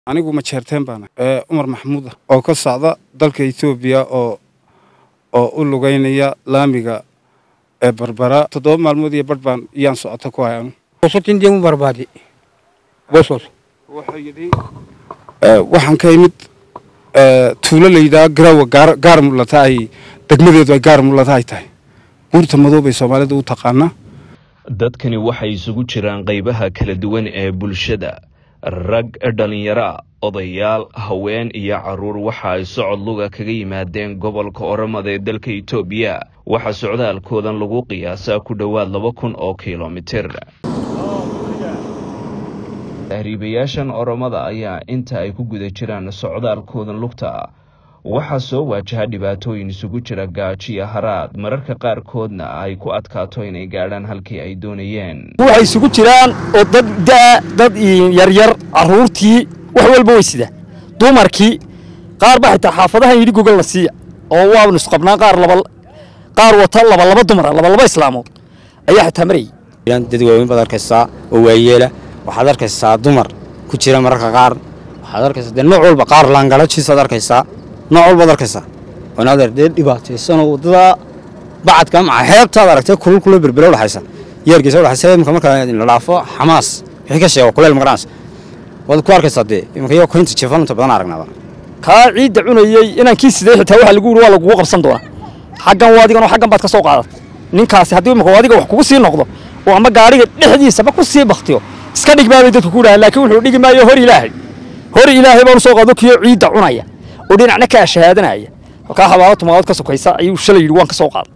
anigu ma jeerteen baana cumar maxamuud ah oo ka socda dalka etoobiya oo oo u lugaynaya laamiga ee barbara toddoba maalmood iyo badh baan iyaan socota ku hay anu Bosotin deemu barbaade. Bosos. waxaan ka imid tuulo la yidhaha garaawa gaar gaar mulata ay degmadeedu ay gaar mulata ay tahay buurta madow bay soomaalida u taqaanaa dadkani waxay isugu jiraan qaybaha kala duwan ee bulshada rag dhallinyaro odayaal haween iyo caruur waxa ay socod luga kaga yimaadeen gobolka oromada ee dalka itoobiya waxaa socdaalkoodan lagu qiyaasaa ku dhowaad laba kun oo kilomitir tahriibayaashan oromada ayaa inta ay ku guda jiraan socdaalkoodan lugta waxaa soo waajaha dhibaatooyin isugu jira gaajiyo haraad mararka qaarkoodna ay ku adkaato inay gaadhaan halkii ay doonayeen waxay isugu jiraan oo dad daa dad yaryar caruurtii wax walba way sida dumarkii qaar ba xitaa xaafadahan yidhi gogol la siiya oo waabnu isqabnaa qaar laba qaar wata laba laba dumara laba laba islaamood ayaa xitaa marayay dad waaweyn baad arkaysaa oo waayeela waxaad arkaysaa dumar ku jira mararka qaar waxaad arkaysaa dee nooc walba qaar laangalajiisaad arkaysaa nooc walbaad arkaysaa wanaadeer dee dhibaataysanoo waddada bacadka maca xeebtaad aragtay kulul kulul berbere udhaxaysa yeerkiisa udhaxaysa imika marka la dhaafo xamaas wixii ka sheego kuleel magaranaysa waad ku arkaysaa dee imika iyo koynta jeefalunta badan aragnaaba kaa ciidda cunayey inankii sidee xitaa waxa lagu yidhi waa lagugu qabsan doonaa xaggan waa adigan oo xaggan baad ka soo qaadatay ninkaasi haddii imika adiga wax kugu sii noqdo oo ama gaadhiga dhexdiisaba ku sii baktiyo iska dhig baabay dadku ku dhahaan laakiin wuxuu dhigi maayo hor ilaahay hor ilaahay baanu soo qaado kiyo ciidda cunaya oo dhinacna kaa shahaadanaya halkaa xabaalo tumaalood ka sokaysa ayuu shalay yidhi waan ka soo qaaday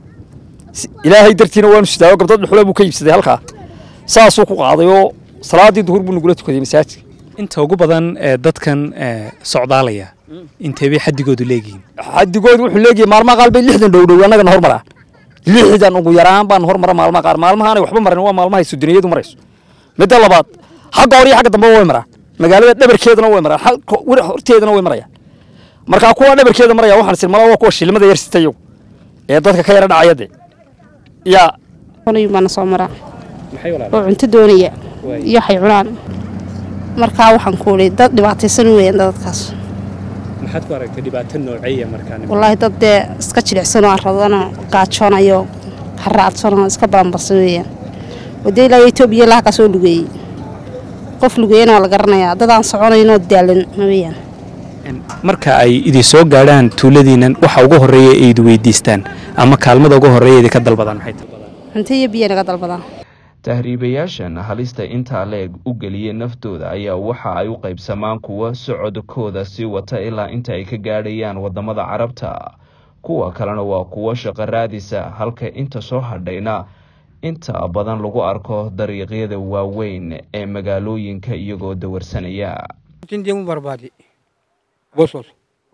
ilaahay dartiina waanu sidaayo gabdad dhuxule buu ka iibsaday halkaa saasuu ku qaaday oo salaaddii duhur buu nagula tukaday masaajidka inta ugu badan ee dadkan socdaalaya inteebay xadigoodu leegihiin xadigoodu wuxuu leeyahay maalmaha qaar bay lixdan dhowdhow annagana hormaraan lixdan ugu yaraan baan hormara maalmaha qaar maalmahaanay waxba marin waa maalmahay suduniyadu marayso midda labaad xagga hore iyo xagga dambe way maraan magaalada dhabarkeedana way maraan horteedana way marayaan markaa kuwa dhabarkeeda maraya waxaan isir malaa waa kuwa shilmada yar sita iyagu ee dadka ka yara dhacaya dee yaa cunayun baana soo maraa oo cunto doonaya iyo waxay cunaan markaa waxaan ku idhi dad dhibaataysan weeyaan dadkaas maxaad ku aragtay dhibaato nooceeya markaan wallaahi dad dee iska jilicsanoo arradanoo gaajoonayo haraadsanoo iska balanbarsan weeyaan wadee ilaa etoobiya ilaa halkaa soo lugeeyey qof lugeeyana waa la garanayaa dad aan soconaynoo daalan weeyaan marka ay idin soo gaadhaan tuuladiinan waxa ugu horreeya ay idi weydiistaan ama kaalmada ugu horreeya idinka dalbadaan maxay tahay cunto iyo biyo naga dalbadaan tahriibayaashan halista intaa leeg u geliyey naftooda ayaa waxa ay u qaybsamaan kuwa socodkooda sii wata ilaa inta ay ka gaadhayaan waddamada carabta kuwa kalena waa kuwo shaqo raadisa halka inta soo hadhayna inta badan lagu arko dariiqyada waaweyn ee magaalooyinka iyagoo dawarsanaya Bosotin deemu barbaade. Bosos.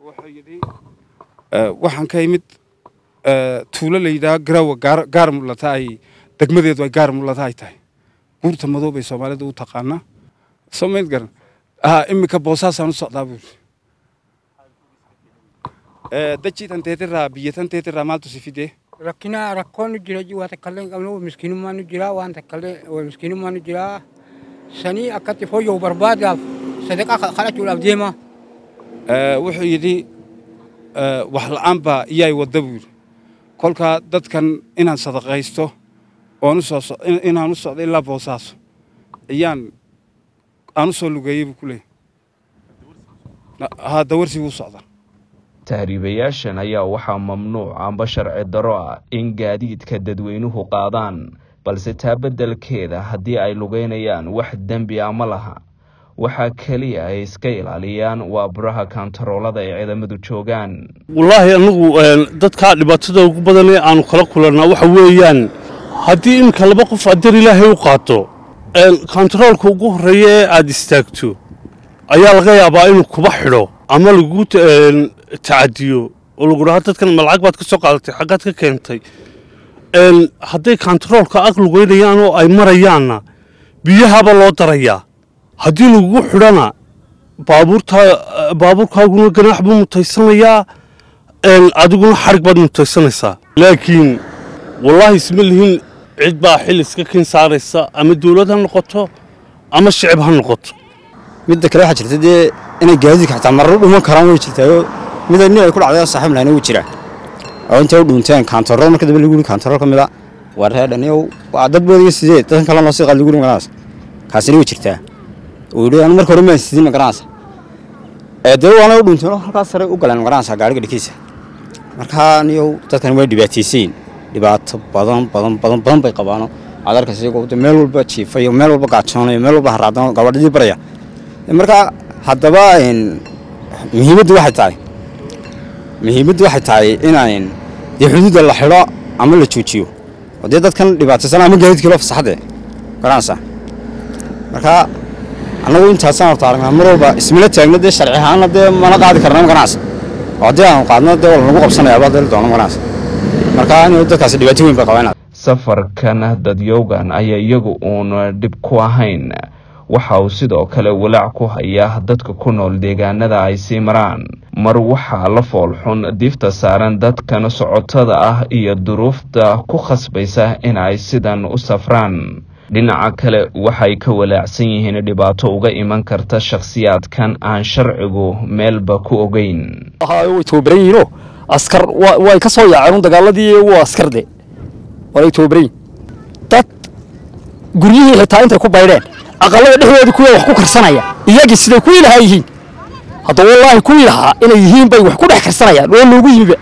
waxaan ka imid tuulo la yidhaha garaawa gaar gaar mulata ay degmadeedu ay gaar mulata ay tahay buurta madow bay soomaalida u taqaanaa soo mayd garan ah iminka boosaasaan u socdaa buuri dajiitan teetiraa biyyatan teetiraa maaltu si fidee Rakkina rakkoon nu jira waa takkalee qabnu miskiinummaa nu jira waan takkalee miskiinummaa nu jira sanii akkatti fooyya'u barbaadaaf sadaqaa kadhachuudhaaf deema. wuxuu yidhi wax la'aan baa iyaay wadda buu yidhi kolkaa dadkan inaan sadaqaysto oon u soo inaan u socdo ilaa boosaaso ayaan aan u soo lugeeyey buu ku leeyahy haa dawarsi buu socdaa tahriibayaashan ayaa waxaa mamnuuc amba sharci daro ah in gaadiidka dadweynuhu qaadaan balse taa beddelkeeda haddii ay lugeynayaan wax dembi a ma laha waxaa keliya ay iska ilaaliyaan waa buraha kaantaroolada ay ciidamadu joogaan wallaahi anigu dadkaa dhibaatada ugu badan ee aanu kala kulannaa waxa weeyaan haddii iminka laba qof adeer ilaahay u qaato kaantaroolka ugu horreeya ee aad istaagto ayaa laga yaabaa inuu kuba xidho ama lagu tacadiyo oo lagu dhaha dadkan ma lacag baad ka soo qaadatay xaggaad ka keentay hadday kaantaroolka ag lugeynayaan oo ay marayaanna biyahaaba loo darayaa haddii lagugu xidhana baabuurta baabuurkaaguna ganaax buu mutaysanayaa adiguna xarig baad mutaysanaysaa laakiin wallaahi isma lihin cid baa xil iska kin saaraysa ama dawlad ha noqoto ama shicib ha noqoto midda kale waxaa jirta dee inay gaadiidka xataa marar dhuman karaan way jirtaayoo mida nin ay ku dhacday oo saaxiib lahayna wuu jiraa oo intay u dhuunteen kaantarool marka dambe lagu yiri kaantarool ka mid a waa reedhaniyow waa dad boodiga sidee dadkan kale noo sii qaad lagu yiri maganaas kaasina way jirtaa uu yidhi anu marka hore maan sidin maganaasa ee dee waana u dhuunteen oo halkaas sare u galeen maganaasa gaariga dhikiisa marka niyow dadkan way dhibaataysayin dhibaato badan badan badan badan bay qabaano aad arkaysa iyagoo de meel walba jiifayo meel walba gaajoonayo meel walba haraadan gabadhadii baraya marka haddaba muhiimaddu waxay tahay muhiimaddu waxay tahay inaan dee xuduudda la xidho ama la joojiyo oo dee dadkan dhibaataysan ama gaadiidkii loo fasaxade garanaysa marka annagu intaasaan horta aragnaa mar walba ismila taagna dee sharci ahaanna dee mana qaadi karna magaranaysa oo haddii aanu qaadno dee wala nagu qabsanayaaba deli doono magaranaysa marka in dadkaasi dhibaato weyn bay qabaan safarkan dadyowgan ayaa iyagu uun dhib ku ahayn waxa uu sidoo kale walaac ku hayaa dadka ku nool deegaanada ay sii maraan mar waxaa la foolxun diifta saaran dadkan socotada ah iyo duruufta ku khasbaysa in ay sidan u safraan dhinaca kale waxay ka walaacsan yihiin dhibaato uga iman karta shakhsiyaadkan aan sharcigu meelba ku ogeyn way tababaran yihiinoo askar way ka soo yaaceen dagaaladii waa askarde waanay tababaran yihin dad guryihii xitaa intay ku baydheen aqalada dhexdooda kuwa wax ku karsanaya iyagii siday kuwii lahaa yihiin hadda wallaahi kuwii lahaa inay yihiin bay wax ku dhex karsanayaan oo loogu yimiba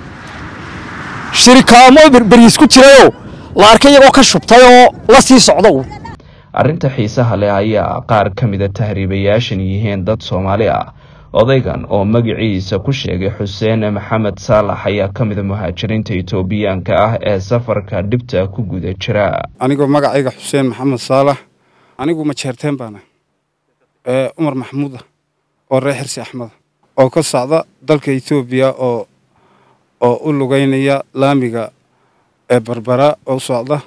shirikaamo beriis ku jirayoo la arkay iyagoo ka shubtay oo la sii socda uun arrinta xiisaha leh ayaa qaar ka mida tahriibayaashan yihiin dad soomaali ah odaygan oo magaciisa ku sheegay xuseen maxamed saalax ayaa ka mida muhaajiriinta etoobiyaanka ah ee safarka dhibta ku guda jira anigoo magacayga xuseen maxamed saalax anigu majeerteen baana ee cumar maxamuuda oo reer xirsi axmeda oo ka socda dalka etoobiya oo oo u lugeynaya laamiga ee barbara oo socda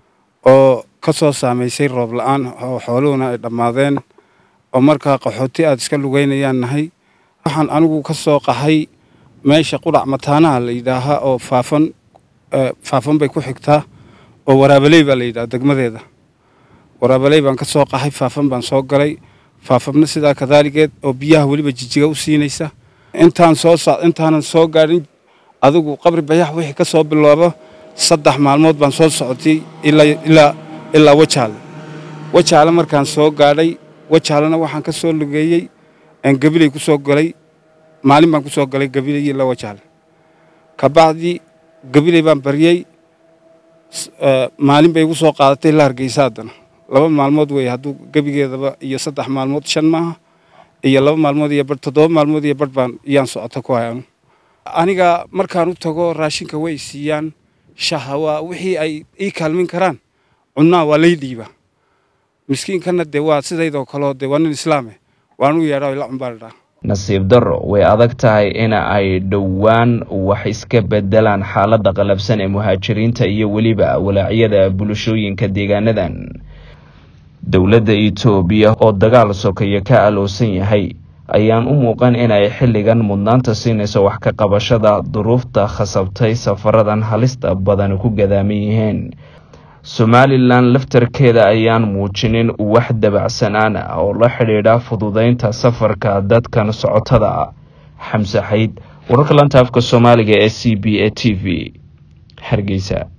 oo ka soo saamaysay roob la-aan oo xooluhuna ay dhammaadeen oo markaa qaxooti aada iska lugeynayaan nahay waxaan anigu ka soo qahay meesha qudhac mataanaha la yidhaahaa oo faafan faafan bay ku xigtaa oo waraabaley baa la yidhaha degmadeeda waraabaley baan ka soo qahay faafan baan soo galay faafabna sidaa kadaaligeed oo biyaha weliba jijiga u siinaysa intaan soo so intaanan soo gaadhin adigu qabri bayax wixii ka soo biloobo saddex maalmood baan soo socotay ilaa ilaa ilaa wajaale wajaale markaan soo gaadhay wajaalena waxaan ka soo lugeeyey gabiley ku soo galay maalin baan ku soo galay gabiley ilaa wajaale kabacdii gabiley baan baryey maalin bay igu soo qaadatay la hargeysa haddana laba maalmood wey hadduu gebigeedaba iyo saddex maalmood shan maaha iyo laba maalmood iyo bar toddoba maalmood iyo bar baan iyaan socota ku hayanu aniga markaan u tago raashinka way siiyaan shaha waa wixii ay ii kaalmin karaan cunnaa waa lay dhiiba miskiinkana dee waa sidaydoo kaleo dee waa nin islaame waan u yeedhaa ila cunbaaldhaa nasiib darro way adag tahay in ay dhowaan wax iska bedelaan xaaladda qalabsan ee muhaajiriinta iyo weliba walaacyada bulshooyinka deegaanadan dowladda etoobiya oo dagaal sokeeye ka aloosan yahay ayaan u muuqan inay xilligan mudnaanta siinayso wax ka qabashada duruufta khasabtay safaradan halista badan ku gadaaman yihiin somalilan laftarkeeda ayaan muujinin wax dabacsanaan ah oo la xidhiidha fududeynta safarka dadkan socotada ah xamse xayd wararka lanta afka soomaaliga ee c b a t v hargeysa